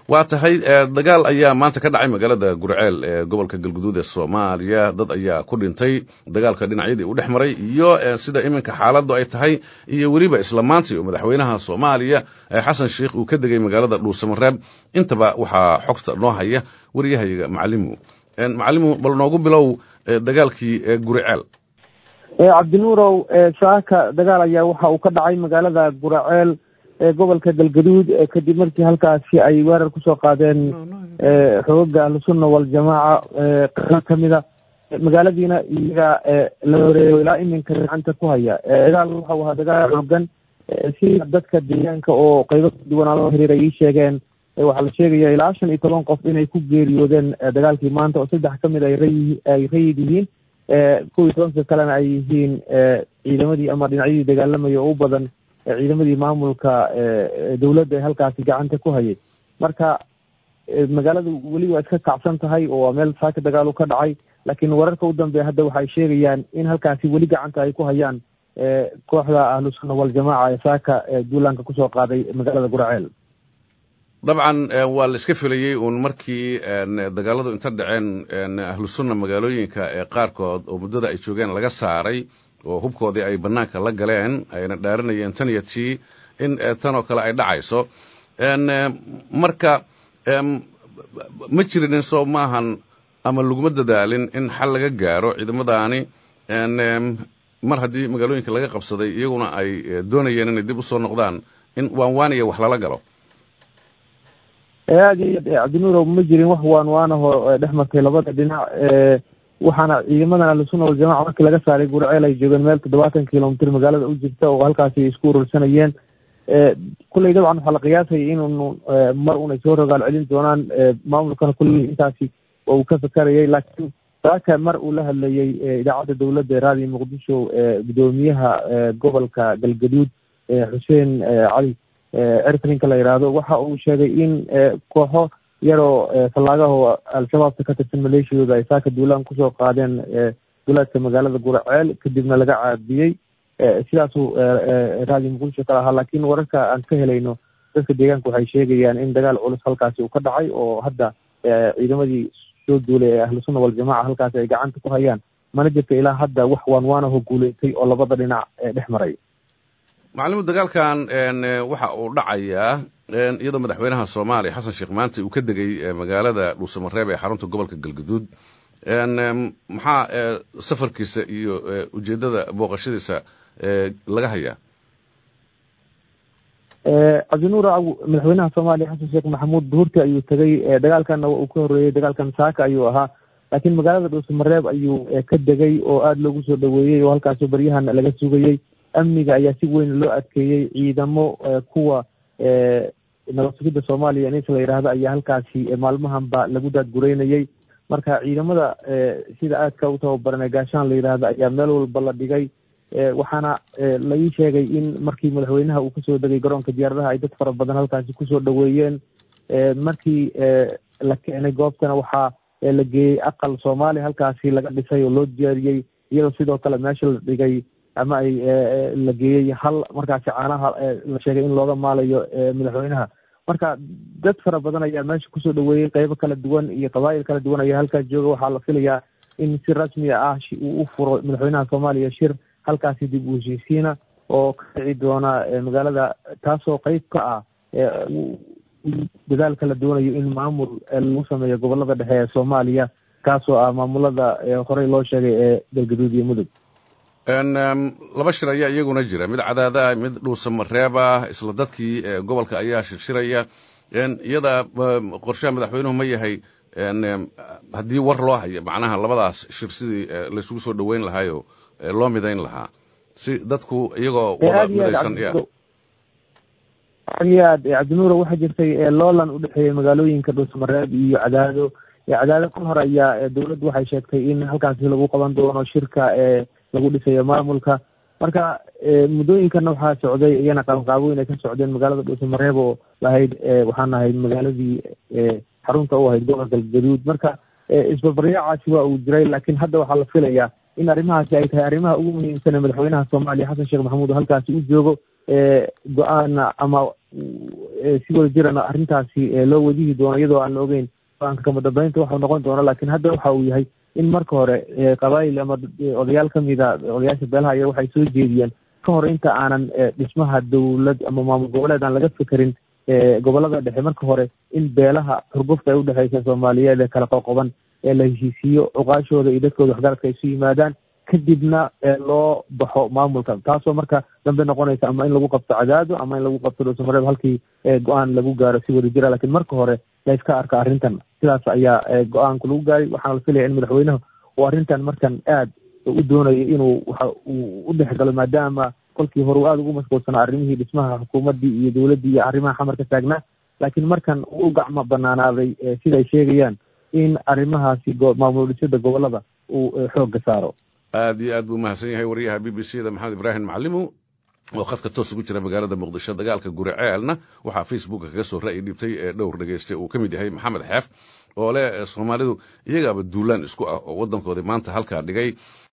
waa tahay dagaal ayaa maanta ka dhacay magaalada gurceel ee gobolka galguduud ee soomaaliya dad ayaa ku dhintay dagaalka dhinacyadii u dhex maray iyo sida iminka xaaladdu ay tahay iyo weliba isla maantii oo madaxweynaha soomaaliya xasan sheikh uu ka degay magaalada dhuusamareeb intaba waxaa xogta noo haya wariyahayaga macalimu macalimu bal noogu bilow dagaalkii guriceel cabdinuurow saaka dagaal ayaa waxa uu ka dhacay magaalada guraceel ee gobolka galgaduud kadib markii halkaasi ay weerar kusoo qaadeen xoogaga ahlusunna waljamaaca qano kamida magaaladiina iyaga la horeeyo ilaa iminka gacanta ku haya dagaal waxau ahaa dagaal xoogan sida dadka deegaanka oo qeybo kaduwanaa loo xiriir ay ii sheegeen waxaa la sheegaya ilaa shan iyo toban qof inay ku geeriyoodeen dagaalkii maanta oo saddex kamid ay ray ay rayid yihiin kow iyo tobanka kalena ay yihiin ciidamadii ama dhinacyadii dagaalamaya oo u badan ciidamadii maamulka dowladda ee halkaasi gacanta ku hayay marka magaaladu weli waa iska kacsan tahay oo waa meel saaka dagaalu ka dhacay laakiin wararka u dambeeya hadda waxay sheegayaan in halkaasi weli gacanta ay ku hayaan kooxda ahlusunna waljamaaca ee saaka duulaanka kusoo qaaday magaalada guraceel dabcan waa la iska filayey uun markii dagaaladu inta dhaceen ahlusunna magaalooyinka ee qaarkood oo muddada ay joogeen laga saaray oo hubkoodii ay bannaanka la galeen ayna dhaaranayeen tan iyo tii in tan oo kale ay dhacayso marka ma jirinin soo maahan ama laguma dadaalin in xal laga gaaro ciidamadaani mar haddii magaalooyinka laga qabsaday iyaguna ay doonayeen inay dib usoo noqdaan in waanwaaniya wax lala galo aad iyo cabdinuurow ma jirin wax waan waanaho dhex martay labada dhinac waxaana ciidamadan ahlusunna waljamaca markii laga saaray gurceel ay joogeen meel toddobaatan kilomitr magaalada u jirta oo halkaasi isku urursanayeen kulley dabcan waxaa la qiyaasaya inun mar un ay soo rogaal celin doonaan maamulkana kulley intaasi oo uu ka fakarayay laakiin saaka mar uu la hadlayey idaacadda dowladda ee raadiyo muqdisho gudoomiyaha gobolka galgaduud xuseen cali ertrinka la yidhaahdo waxa uu sheegay in kooxo yaroo fallaagaho al-shabaabka ka tirsan maleeshiyooda ay saaka duulaan kusoo qaadeen duulaadka magaalada guraceel kadibna laga caabiyey sidaasuu raadiyo muqdisho kala ahaa laakiin wararka aan ka helayno dadka deegaanka waxay sheegayaan in dagaal culus halkaasi uu ka dhacay oo hadda ciidamadii soo duulay ee ahlusunna waljamaca halkaasi ay gacanta ku hayaan mana jirta ilaa hadda wax waanwaanaho guuleystay oo labada dhinac dhex maray macalimu dagaalkan waxa uu dhacayaa iyadoo madaxweynaha soomaaliya xasan sheekh maanta uu ka degay magaalada dhuusamareeb ee xarunta gobolka galgaduud maxaa safarkiisa iyo ujeeddada booqashadiisa laga hayaa cabdinuur madaxweynaha soomaaliya xasan sheekh maxamuud duhurti ayuu tegay dagaalkanna uu ka horreeyey dagaalkan saaka ayuu ahaa laakiin magaalada dhuusamareeb ayuu ka degay oo aada loogu soo dhaweeyey oo halkaasoo baryahan laga sugayey amniga ayaa si weyn loo adkeeyey ciidamo kuwa nabad sugidda soomaaliya nis la yidhaahdo ayaa halkaasi maalmahanba lagu daadgureynayey marka ciidamada sida aadka u tababaran ee gaashaan la yidhaahdo ayaa meel walba la dhigay waxaana la ii sheegay in markii madaxweynaha uu kasoo degay garoonka diyaaradaha ay dad fara badan halkaasi kusoo dhaweeyeen markii la keenay goobtana waxaa la geeyey aqal soomaaliya halkaasi laga dhisay oo loo diyaariyey iyadoo sidoo kale meesha la dhigay ama ay la geeyey hal markaasi caanaha la sheegay in looga maalayo madaxweynaha marka dad fara badan ayaa meesha kusoo dhaweeyey qeybo kala duwan iyo qabaayil kala duwan ayaa halkaas jooga waxaa la filayaa in si rasmi ah uu u furo madaxweynaha soomaaliya shir halkaasi dib u heshiisiina oo ka dhici doona magaalada taasoo qeyb ka ah dadaalka la doonayo in maamul lagu sameeyo gobolada dhexe ee soomaaliya kaasoo ah maamulada horey loo sheegay ee galgaduud iyo mudug laba shir ayaa iyaguna jira mid cadaada mid dhuusamareeb ah isla dadkii gobolka ayaa shirshiraya iyada qorshaha madaxweynuhu ma yahay haddii war loo hayo macnaha labadaas shir sidii laysugu soo dhaweyn lahaayo loo midayn lahaa si dadku iyagoo wada midaysan ya aad iyo aad cabdinuura waxaa jirtay loolan udhexeeyey magaalooyinka dhuusamareeb iyo cadaado cadaado ka hor ayaa dowladdu waxay sheegtay in halkaasi lagu qaban doono shirka ee lagu dhisayo maamulka marka muddooyinkana waxaa socday iyana qabanqaabooyin ay ka socdeen magaalada dhuusamareeb oo lahayd waxaan ahayd magaaladii xarunta u ahayd gobolka galgaduud marka isbarbaryacaasi waa uu jiray laakiin hadda waxaa la filayaa in arrimahaasi ay tahay arrimaha ugu muhiimsan ee madaxweynaha soomaaliya xasan sheekh maxamuud oo halkaasi u joogo go-aana ama si wada jirana arrintaasi loo wadihi doono iyadoo aan la ogeyn go-aanka kama dambeynta waxau noqon doona lakin hadda waxa uu yahay in marka hore qabaayil ama odayaal kamida odayaasha beelaha aya waxay soo jeediyeen ka hor inta aanan dhismaha dowlad ama maamul goboleed aan laga fekerin gobolada dhexe marka hore in beelaha xurgufta ay udhexeysa soomaaliyeed ee kala qoqoban ee la heshiisiiyo cuqaashooda iyo dadkooda waxgaradka ay isu yimaadaan kadibna loo baxo maamulka taasoo marka dambe noqonaysa ama in lagu qabto cadaado ama in lagu qabto dhowsamareeb halkii go-aan lagu gaaro si wada jira lakin marka hore la iska arka arrintan sidaas ayaa go-aanku lagu gaaray waxaana la filaya in madaxweynaha uu arrintan markan aad u doonayo inuu waxa uu u dhex galo maadaama kolkii hore uu aada ugu mashquulsanaa arrimihii dhismaha xukuumaddii iyo dowladdii iyo arrimaha xamar ka taagnaa laakiin markan uu u gacmo banaanaaday sida ay sheegayaan in arrimahaasi maamul dhisada gobolada uu xoogga saaro aad iyo aad buu mahadsan yahay wariyaha b b c da maxamed ibraahim macalimo oo khadka toos ugu jira magaalada muqdisho dagaalka guriceelna waxaa facebooka kaga soo ra'yi dhibtay ee dhowr dhegeyste uu ka mid yahay maxamed xeef oo leh soomaalidu iyagaaba duulaan isku ah oo waddankoodii maanta halkaa dhigay